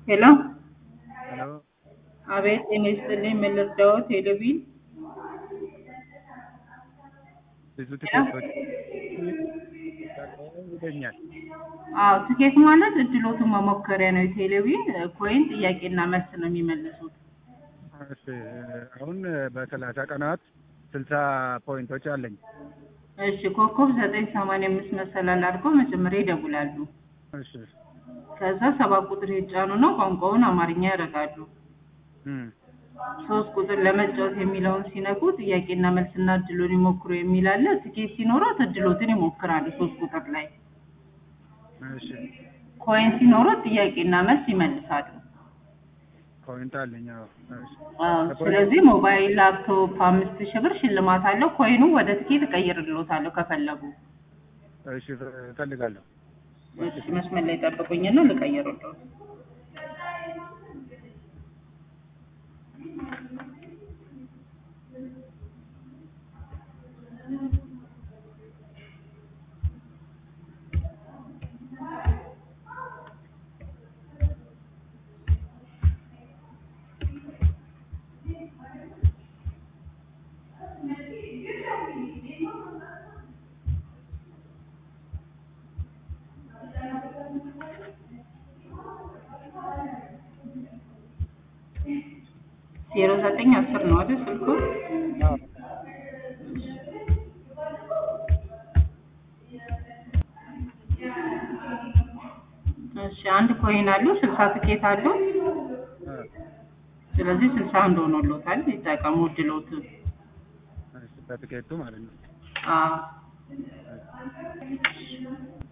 ሄሎ ሄሎ አቤት ጤና ይስጥልኝ ምን ልርዳዎት ቴሌቪዥን ብዙ ትኬቶች ይገኛል። አዎ ትኬት ማለት እድሎቱን መሞከሪያ ነው የቴሌቪዥን ኮይን ጥያቄና መልስ ነው የሚመልሱት እሺ አሁን በሰላሳ ቀናት ስልሳ ፖይንቶች አለኝ። እሺ ኮከብ ዘጠኝ ሰማንያ አምስት መሰላል አድርገው መጀመሪያ ይደውላሉ እሺ ከዛ ሰባት ቁጥር ይጫኑ ነው ቋንቋውን አማርኛ ያደርጋሉ እም፣ ሶስት ቁጥር ለመጫወት የሚለውን ሲነኩ ጥያቄና መልስና እድሉን ይሞክሩ የሚል አለ ትኬት ሲኖሮት እድሎትን ይሞክራሉ ሶስት ቁጥር ላይ እሺ ኮይን ሲኖሮት ጥያቄና መልስ ይመልሳሉ ፖይንት አለኝ። አዎ እሺ አዎ ስለዚህ ሞባይል ላፕቶፕ አምስት ሺህ ብር ሽልማት አለው ኮይኑ ወደ ትኬት እቀይርልዎታለሁ ከፈለጉ እሺ እፈልጋለሁ። እሺ መስመር ላይ ጠብቁኝና ልቀይርልዎት ዜሮ ዘጠኝ አስር ነው አይደል ስልኩ? አዎ እሺ አንድ ኮይን አሉ ስልሳ ትኬት አሉ አ፣ ስለዚህ ስልሳ አንድ ሆኖልዎታል ይጠቀሙ እድሎትን እሺ በትኬቱ ማለት ነው። አዎ